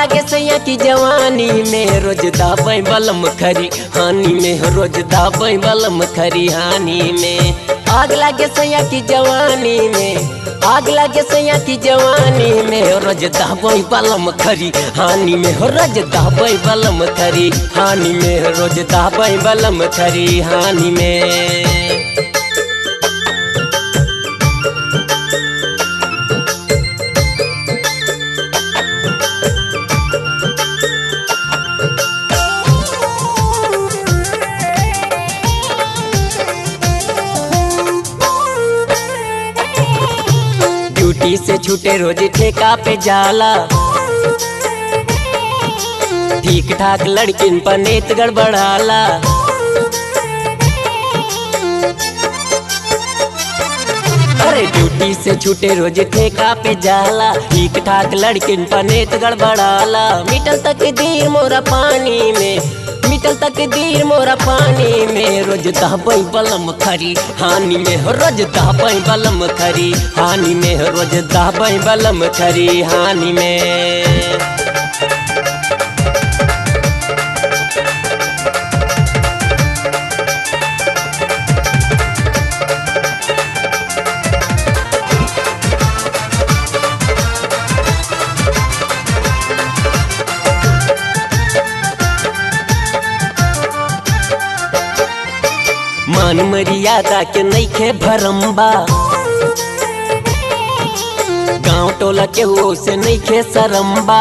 लागे सैया की जवानी में रोज दाबै बलम खरी हानि में रोज दाबै बलम खरी हानि में आग लागे सैया की जवानी में आग लागे सैया की जवानी में रोज दाबै बलम खरी हानि में रोज दाबै बलम खरी हानि में रोज दाबै बलम खरी हानि में ड्यूटी से छूटे रोज ठेका पे जाला ठीक ठाक लड़किन पर नेत गड़बड़ाला अरे ड्यूटी से छूटे रोज ठेका पे जाला ठीक ठाक लड़किन पर नेत गड़बड़ाला मिटल तक दीर मोरा पानी में मिटल तक दीर मोरा पानी में रोज दहबई बलम खरी हानि में हो रोज दहबई बलम खरी हानि में हो रोज दहबई बलम खरी हानि में मान मर्यादा के नईखे भरम्बा गांव टोला के हो से नईखे सरम्बा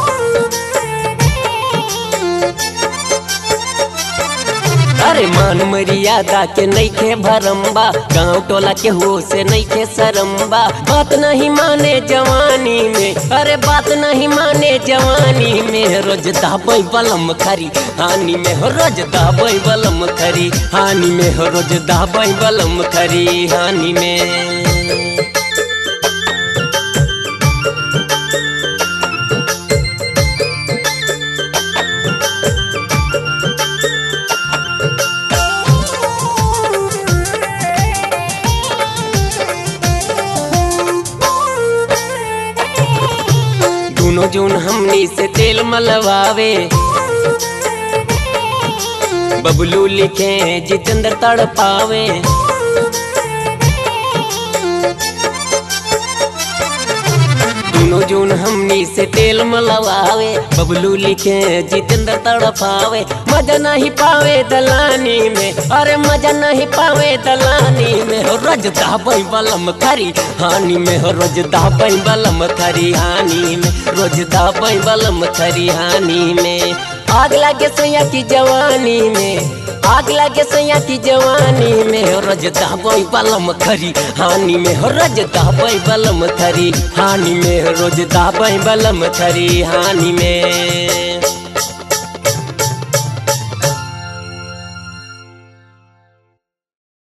अरे मान मर्यादा के नईखे भरम्बा गांव टोला के हो से नईखे सरम्बा बात नहीं माने जवानी में अरे बात नहीं माने जवानी में रोज दाबै बलम खरी हानि में हो रोज दाबै बलम खरी हानि में हो रोज दाबै बलम खरी हानि में दोनों जून हमनी से तेल मलवावे बबलू लिखे जितेंद्र तड़ पावे दोनों जून हमनी से तेल मलवावे बबलू लिखे जितेंद्र तड़ पावे मजा नहीं पावे दलानी में अरे मजा नहीं पावे दलानी में हो रोज दाबै बलम खरी हानि में हो रोज दाबै बलम खरी हानि में रोज दाबै बलम खरी हानि में आग लागे सैया की जवानी में आग लागे सैया की जवानी में हो रोज दाबै बलम खरी हानि में हो रोज दाबै बलम खरी हानि में हो रोज दाबै बलम खरी हानि में